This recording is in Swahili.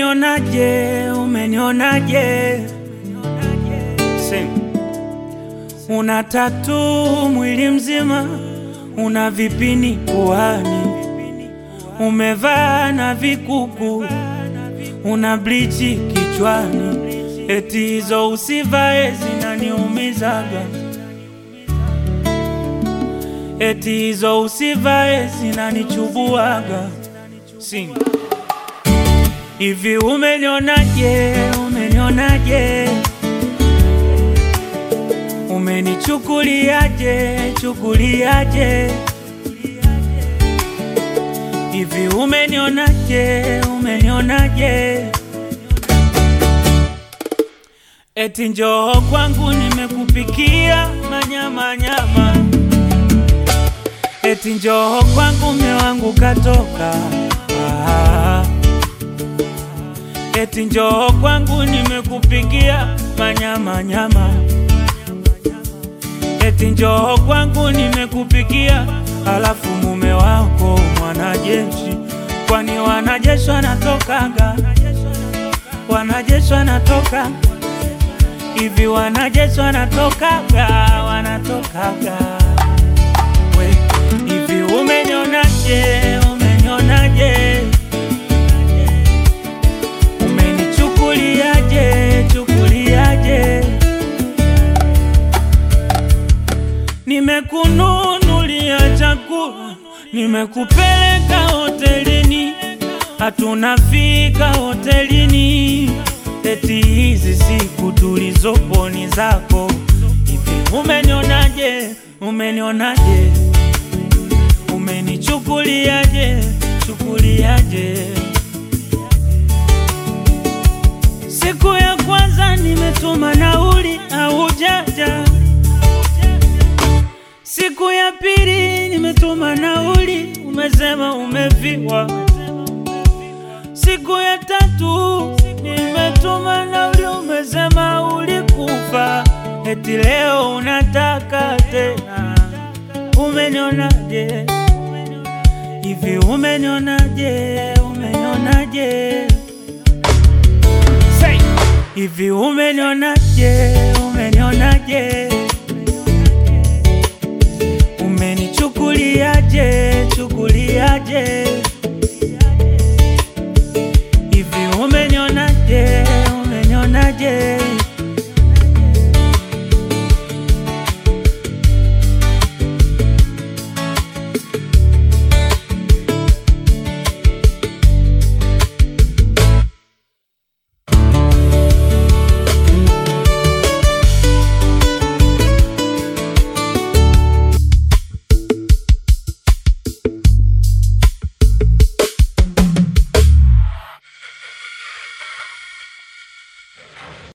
umenionaje? Umenionaje? Sing. Una tatu mwili mzima, una vipini puani, umevaa na vikuku, una blichi kichwani, eti hizo usivae zinaniumizaga, eti hizo usivae zinanichubuaga. Sing. Hivi umenionaje? Umenionaje? Umenichukuliaje? Chukuliaje? Hivi umenionaje? Umenionaje? Eti njoo kwangu nimekupikia manyama nyama, eti njoo kwangu mme wangu katoka ah. Eti njoo kwangu nimekupikia manyama nyama, eti njoo kwangu nimekupikia, alafu mume wako mwanajeshi. Kwani wanajeshi wanatokaga, wanajeshi wanatoka hivi, wanajeshi wanatokaga, wanatokaga we hivi. Umenionaje? Umenionaje? Umenichukuliaje? Chukuliaje? Nimekununulia chakula, nimekupeleka hotelini, hatunafika hotelini, eti hizi siku tulizopo ni zako. Hivi umenionaje? Umenionaje? Umenichukuliaje? Chukuliaje? Siku ya kwanza nimetuma nauli haujaja, siku ya pili nimetuma nauli umesema umefiwa, siku ya tatu nimetuma nauli umesema ulikufa, eti leo unataka tena. Umenionaje? Hivi umenionaje? Umenionaje? Say. Hivi umenionaje? Umenionaje? Umenichukuliaje? Chukuliaje?